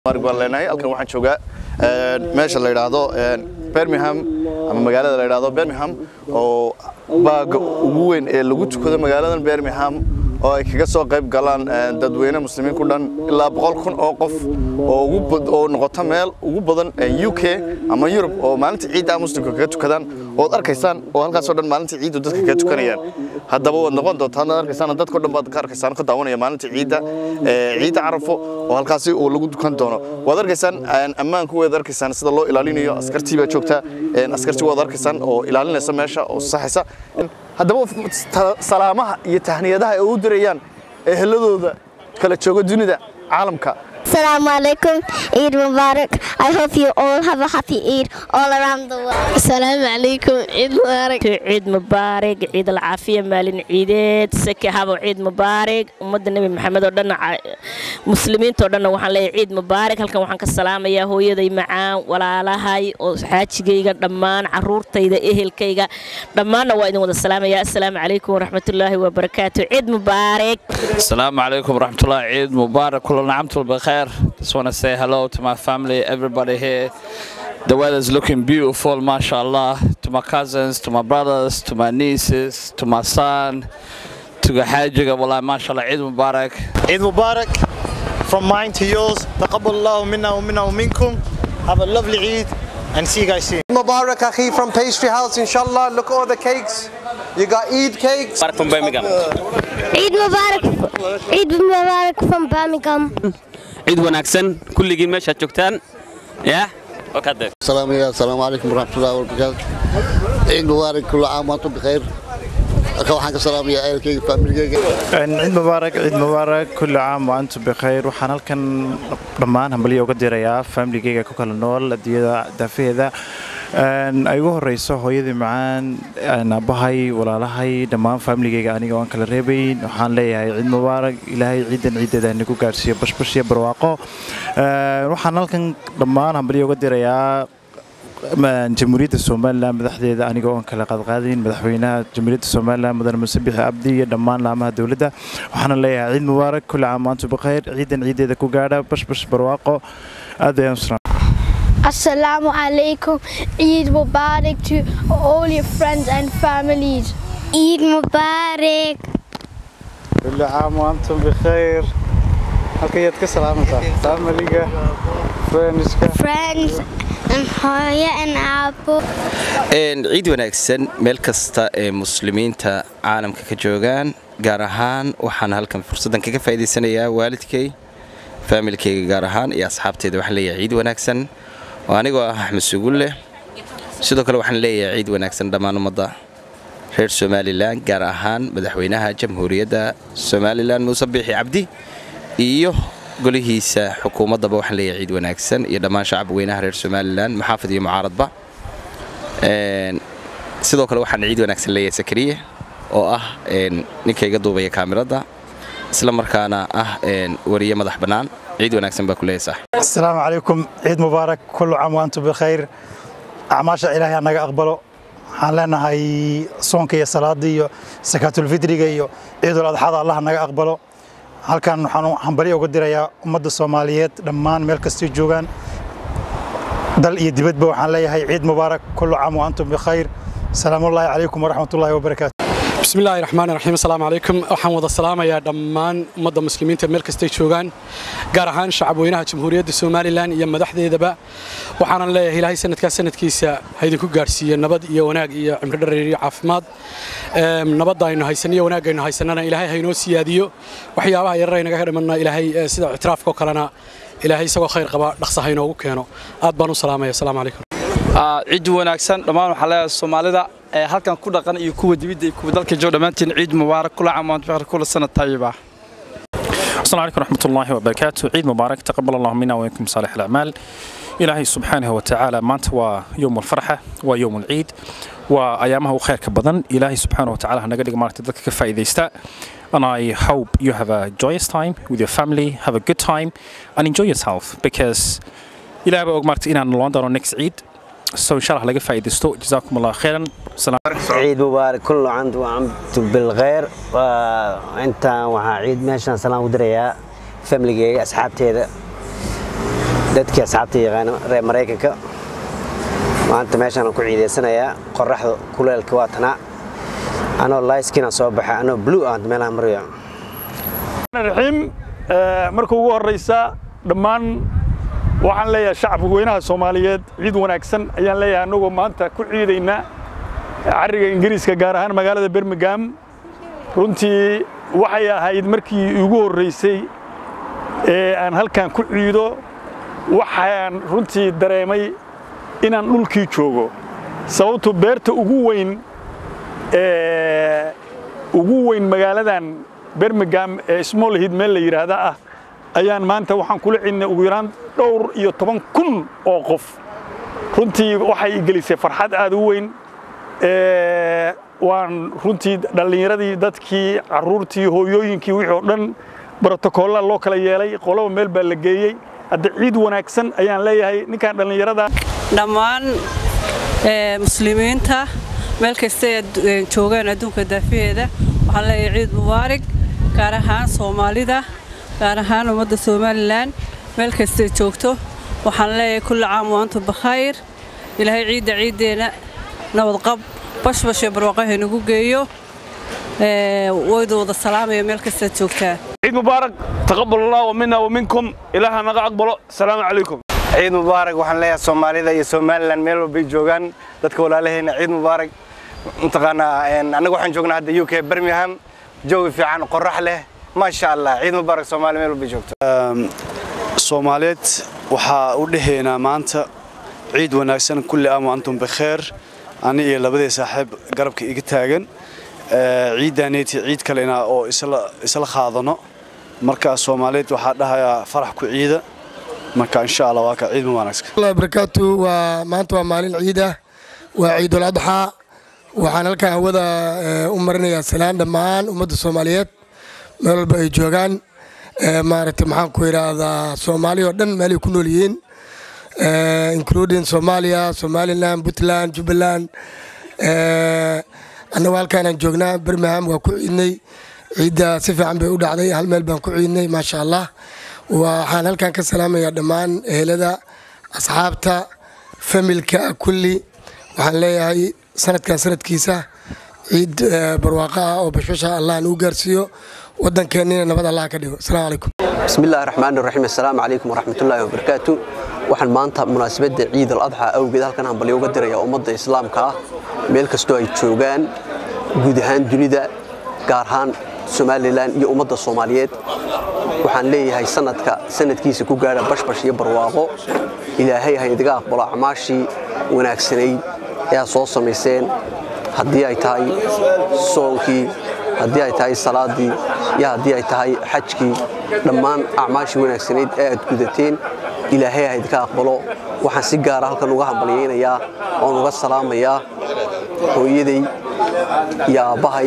baan leenahay halkan waxaan joogaa meesha la yidhaahdo birmingham ama magaalada la yidhaahdo birmingham oo baaga ugu weyn ee lagu tukado magaaladan birmingham oo ay kaga soo qayb galaan dadweyne muslimiin ku dhan ilaa boqol kun oo qof oo noqota meel ugu badan u k ama yurub oo maalinta ciidda muslimka kaga tukadaan ood arkaysaan oo halkaasoo dhan maalinta ciiddu dadka kaga tukanayaan haddaba waad noqon doontaa haddaad arkaysaan dadko dhan baad ka arkaysaan ka daawanaya maalinta ciidda ciidda carafo oo halkaasi uu lagu dukan doono waad arkaysaan ammaanku waad arkaysaan sida loo ilaalinayo askartii baa joogta askartii waad arkaysaan oo ilaalinaysa meesha oo saxaysa haddaba salaamaha iyo tahniyadaha ay u dirayaan eheladooda kala jooga dunida caalamka Assalamu alaikum, Eid Mubarak. I hope you all have a happy Eid all around the world. Assalamu alaikum, Eid Mubarak. Eid Mubarak, Eid al-Afiya maalin ciideed, saki habo Eid Mubarak. Ummadda Nabi Maxamed oo dhan muslimiinta oo dhan waxaan leeyahay Eid Mubarak. Halkan waxaan ka salaamayaa hooyaday macaan, walaalahay oo xaajigayga dhammaan caruurtayda, ehelkayga dhammaanna waa idin wada salaamayaa. Assalaamu alaikum waraxmatullaahi wabarakaatuh. Eid Mubarak. Assalamu alaikum warahmatullahi Eid Mubarak. Kullu na'amtul bikhair. Just want to say hello to my family, everybody here. The weather's looking beautiful, mashallah. To my cousins, to my brothers, to my nieces, to my son, to the Hajjiga, wallah, mashallah. Eid Mubarak. Eid Mubarak. From mine to yours. تقبل الله منا ومنا ومنكم. Have a lovely Eid and see you guys soon. Mubarak Akhi from Pastry House, inshallah. Look at all the cakes. You got Eid cakes. Mubarak from Birmingham. Eid Mubarak. Eid Mubarak from Birmingham. ciid wanaagsan kulligiin meeshaad joogtaan yaa السلام يا السلام عليكم ورحمة الله وبركاته عيد مبارك كل عام وانتم بخير waxaan ka salaamayaa ehelkayga faamilkayga ciid mubaarak ciid mubaarak kulli caam wa antum bikayr waxaan halkan dhammaan hambalyo uga dirayaa faamiligayga ku kala nool adduunyada daafaheeda ay ugu horeyso hooyadii macaan aabbahay walaalahay dhammaan faamiligayga aniga waan kala reebayn waxaan leeyahay ciid mubaarak ilaahay ciidan ciideeda nagu gaarsiiyo bashbash iyo barwaaqo waxaan halkan dhammaan hambalyo uga dirayaa jamhuuriyadda somalilan madaxdeeda anigoo oon kala qaadqaadayn madaxweynaha jamhuuriyadda somalilan mudane muse bixi abdi iyo dhammaan laamaha dowladda waxaana leeyahay ciid mubaarak kulli caam waantu bikhayr ciidan ciideeda ku gaadha bashbash barwaaqo aad ayaan usra Assalamu alaikum. Eid Mubarak to all your friends and families. Eid Mubarak. kulli caam waantum bikhayr halkayaad ka salaamaysaa faamiliga friendska Friends and Hoya and Abu. ciid wanaagsan meel kasta ee muslimiinta caalamka ka joogaan gaar ahaan waxaan halkan fursaddan kaga faa'iidaysanayaa waalidkay faamilkayga gaar ahaan iyo asxaabteeda waxaan leeyahay ciid wanaagsan oo anigoo ah axmed sugulle sidoo kale waxaan leeyahay ciid wanaagsan dhammaan ummadda reer somalilan gaar ahaan madaxweynaha jamhuuriyadda somalilan muuse biixi cabdi iyo golihiisa xukuumaddaba waxaan leeyahay ciid wanaagsan iyo dhammaan shacab weynaha reer somalilan maxaafid iyo mucaaradba sidoo kale waxaan ciid wanaagsan leeyahay sakariye oo ah ninka iga duubaya kaamirada isla markaana ah wariye madax bannaan ciid wanaagsan baa ku leeyahay saaxib السلام عليكم عيد مبارك كل عام وانتم بخير أعماش إلهي أنا أقبله waxaan leenahay soonka iyo salaadii iyo sakaatulfidriga iyo ciidul adxada allah naga aqbalo halkan waxaan hambalyo uga dirayaa ummadda soomaaliyeed dhammaan meel kastay joogaan dal iyo dibadba waxaan leeyahay ciid mubaarak kullu caam wa antum bikhayr salaamullaahi calaykum waraxmatullaahi wabarakaatu بسم الله الرحمن الرحيم السلام عليكم waxaan wada salaamayaa dhammaan ummadda muslimiinta meel kastay joogaan gaar ahaan shacabweynaha jamhuuriyadda somalilan iyo madaxdeedaba waxaanan leeyahay ilaahay sanadkaas sanadkiisa ha idinku gaarsiiyo nabad iyo wanaag iyo cimri dhareer iyo caafimaad nabadda aynu haysan iyo wanaagga aynu haysanana ilaahay ha inoo siyaadiyo waxyaabaha yarar aynaga dhimanna ilaahay sida ictiraafka oo kalena ilaahay isagoo khayr qaba dhaqsa ha inoogu keeno aad baan u salaamaya asalaamu calaykum ciid wanaagsan dhammaan waxaa leeyahay soomaalida ee halkan ku dhaqan iyo kuwa dibidda iyo kuwa dalka jooga dhammaantiin ciid mubaarak kula caam waantum bikhayr kula sanad tayiba السلام عليكم ورحمة الله وبركاته عيد مبارك تقبل الله منا ومنكم صالح الأعمال إلهي سبحانه وتعالى مانت ويوم الفرحة ويوم العيد وأيامه خير كبدن إلهي سبحانه وتعالى هنقدر مارك تدك كفايدة يستا and I hope you have a joyous time with your family have a good time and enjoy yourself because إلهي بأوك مارك إنا نلوندر next عيد so إن شاء الله لقى فايدة جزاكم الله خيرا سلام عيد مبارك كل عام وأنتم بالخير وأنت وها عيد ماشان سلام ودريا فاميلي أصحابتي dadkii asxaabta yaqaana reer maraykanka maanta meeshaan ku ciidaysanayaa qoraxda kuleelka waa tanaa anoo layskiina soo baxa anoo blue ah meelaha maraya raxiim marka ugu horeysa dhammaan waxaan leeyahay shacabka weynaha soomaaliyeed ciid wanaagsan ayaan leeyahay annagoo maanta ku ciidayna cariga ingiriiska gaar ahaan magaalada birmingham runtii waxay ahayd markii igu horreysay ee aan halkan ku ciido waxaan runtii dareemay inaan dhulkii joogo sababtu beerta ugu weyn ee ugu weyn magaaladan birmingham ee small head meel la yidhaahda ah ayaan maanta waxaan kula ciidnay ugu yaraan dhowr iyo toban kun oo qof runtii waxay i gelisay farxad aad u weyn waan runtii dhallinyaradii dadkii carruurtii hooyooyinkii wixii oo dhan brotokolla loo kala yeelay qoloba meel baa la geeyey hadda ciid wanaagsan ayaan leeyahay ninkan dhallinyarada dhammaan muslimiinta meel kasta ay joogaan adduunka daafaheeda waxaan leeyahay ciid mubaarig gaar ahaan soomaalida gaar ahaan ummadda somalilan meel kastay joogto waxaan leeyahay kulli caam waantum bakhayr ilaahay ciidda ciiddeena nabadqab bashbash iyo barwaaqaha inagu geeyo waydu wada salaamaya meel kastaad joogtaa عيد مبارك تقبل الله منا ومنكم إلهنا نقع أقبله السلام عليكم ciid mubaarak waxaan leeyahay soomaalida iyo somalilan meel walbay joogaan dadka walaalaheena ciid mubaarak mataqaanaa annaga waxaan joognaa hadda u k birmingham joogi fiican qorax leh maasha allah ciid mubaarak soomaali meel walbay joogto soomaaliyeed waxaa u dhehaynaa maanta ciid wanaagsan kulli aam wa antum bikheer ani iyo labadii saaxiib garabka iga taagan ciiddaneeti ciid kalena oo isla qaadano marka soomaaliyeed waxaa dhahayaa farax ku ciida marka insha allah waa ka ciid wanaagsan allah barakaatu waa maanta waa maalin ciid ah waa ciidul adxaa waxaan halkan hawada u marinayaa salaan dhammaan ummadda soomaaliyeed meel walba ay joogaan maaragtay maxaan ku idhaahdaa soomaali oo dhan meelay ku nool yihiin including soomaaliya somaliland puntland jubbaland annagu halkaanaan joognaa birmingham waa ku ciidnay ciidda si fiican bay u dhacday hal meel baan ku ciidnay maasha allah waxaan halkan ka salaamayaa dhammaan ehelada asxaabta familka kulli waxaan leeyahay sanadkan sanadkiisa ciid barwaaqo ah oo bashbasha allah nagu gaarsiiyo waddankeennina nabad allah ka dhigo asalaamu calaykum بسم الله الرحمن الرحيم السلام عليكم ورحمة الله وبركاته waxaan maanta munaasabadda ciid al-adxa awgeed halkan hambalyo uga diraya ummadda islaamka ah meel kastoo ay joogaan guud ahaan dunida gaar ahaan somalilan iyo ummadda soomaaliyeed waxaan leeyahay sanadka sanadkiisa ku gaadha bashbash iyo barwaaqo ilaahay ha idiga aqbalo acmaashii wanaagsanayd ee aad soo samayseen haddii ay tahay soonkii haddii ay tahay salaadii iyo haddii ay tahay xajkii dhammaan acmaashii wanaagsanayd ee aad gudateen ilaahay ha idinka aqbalo waxaan si gaara halkan uga hambalyaynayaa oon uga salaamayaa hooyaday iyo aabbahay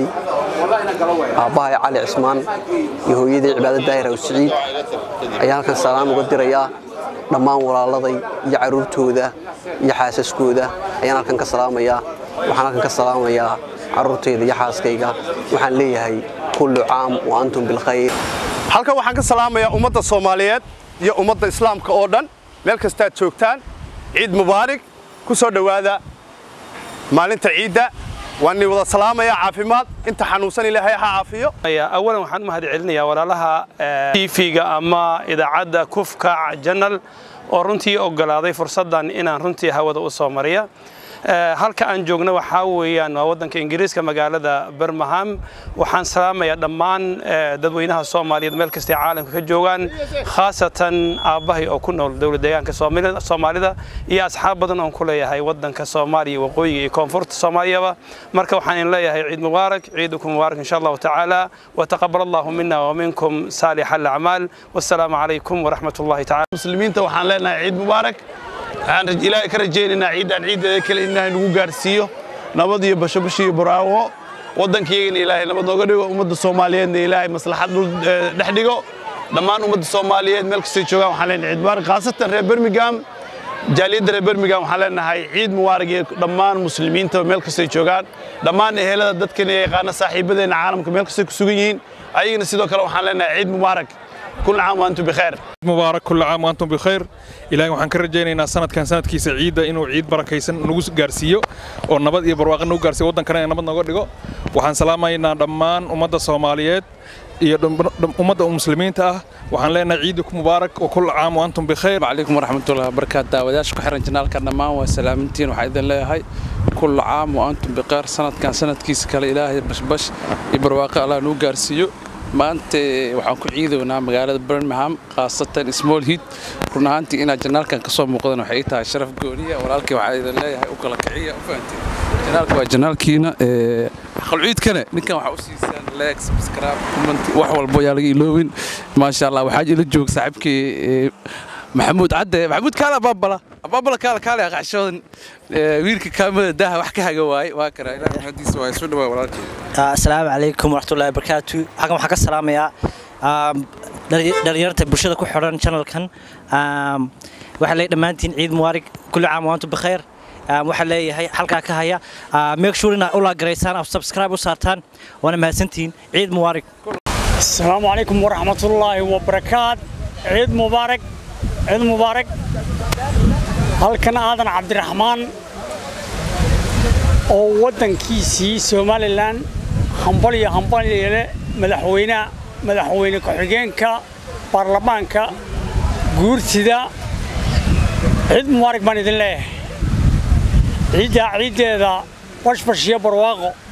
aabbahay cali cismaan iyo hooyaday cibaado daahir aw siciid ayaan halkan salaan uga dirayaa dhammaan walaaladay iyo carruurtooda iyo xaasaskooda ayaan halkan ka salaamayaa waxaan halkan ka salaamayaa carruurtayda iyo xaaskayga waxaan leeyahay kullu caam wa antum bilkhayr halkan waxaan ka salaamayaa ummadda soomaaliyeed iyo ummadda islaamka oo dhan meel kastaad joogtaan ciid mubaarig ku soo dhowaada maalinta ciidda waan ni wada salaamayaa caafimaad inta xanuunsan ilaahay ha caafiyo awalan waxaan u mahad celinayaa walaalaha tv-ga ama idaacadda kufkac janal oo runtii ogolaaday fursaddan inaan runtii hawada u soo mariya halka aan joogno waxaa weeyaan waa waddanka ingiriiska magaalada birmingham waxaan salaamayaa dhammaan dadweynaha soomaaliyeed meel kastay caalamka ka joogaan khaasatan aabbahay oo ku nool dowlad deegaanka soomaalida iyo asxaab badan oon ku leeyahay waddanka soomaaliya waqooyiga iyo koonfurta soomaaliyaba marka waxaan in leeyahay ciid mubaarak ciidukum mubaarak insha allahu tacaala wataqabal allahu mina waminkum saalix alacmaal wassalaamu calaykum waraxmat ullahi tacala muslimiinta waxaan leenahay ciid mubaarak waxaan ilaahay ka rajaynaynaa ciidan ciideeda kale ilaahay nagu gaarsiiyo nabad iyo bashobash iyo baraawo waddankiyagana ilaahay nabad nooga dhigo ummadda soomaaliyeedna ilaahay maslaxad dhul dhex dhigo dhammaan ummadda soomaaliyeed meel kastay joogaan waxaan leenahay ciid mubaarak khaasatan reer birmingham jaaliyadda reer birmingham waxaan leenahay ciid mubaarak iyo dhammaan muslimiinta meel kastay joogaan dhammaan ehelada dadkana yaqaana saaxiibadeenna caalamka meel kastay ku sugan yihiin ayagana sidoo kale waxaan leenahay ciid mubaarak كل عام وأنتم بخير مبارك كل عام وأنتم بخير إلهي waxaan ka rajaynaynaa sanadkan sanadkiisa ciidda inuu ciid barakaysan nagu gaarsiiyo oo nabad iyo barwaaqo nagu gaarsiiyo waddankana ee nabad nooga dhigo waxaan salaamaynaa dhammaan ummadda Soomaaliyeed iyo ummadda muslimiinta ah waxaan leenahay ciidiku mubaarak oo kul caam wa antum bikhair calaykum waraxmatullahi wabarakaatu daawadayaasha ku xiran janaalka dhammaan waa salaamintiin waxaa idin leeyahay kul caam wa antum bikhair sanadkan sanadkiisa kale ilaahay bashbash iyo barwaaqo allah nuu gaarsiiyo maanta waxaan ku ciidownaa magaalada birmingham khaasatan small heat run ahaantii inaad janaalkan ka soo muuqdan waxay ii tahay sharaf gooniya walaalkii waxaa idin leeyahay u kala kiciya u fahanteen janaalka waa janaalkiina qalciidkana ninkan waxaa u siisaan like subscribe comment wax walbo yaa laga iloobin maasha allah waxaa ila joog saaxiibkii maxamuud cadde maxamuud kaale abaabala abaabala kaale kaale aqashoodan wiilka kaamada daha wax ka haga waaye waa kara ilaahay mahadiisa waa isu dhawaa walaalkii asalaamu calaykum waraxmatullahi wabarakaatu xagan waxaan ka salaamayaa dhalinyarta bulshada ku xidhan channelkan waxaa leeyahay dhammaantiin ciid mubaarig kulli caam waantum bikhayr waxaa leeyahay halkaa ka haya make sure inaad u laagaraysaan oo subscribe u saartaan waana mahadsantihiin ciid mubaarig asalaamu calaykum waraxmatullaahi wabarakaat ciid mubaarak ciid mubaarak halkan aadan cabdiraxmaan oo waddankiisii somalilan hambalyo hambalyale madaxweynaha madaxweyne ku-xigeenka baarlamaanka guurtida ciid mubaarak baan idin leeyahay ciiddaa ciiddeeda bashbash iyo barwaaqo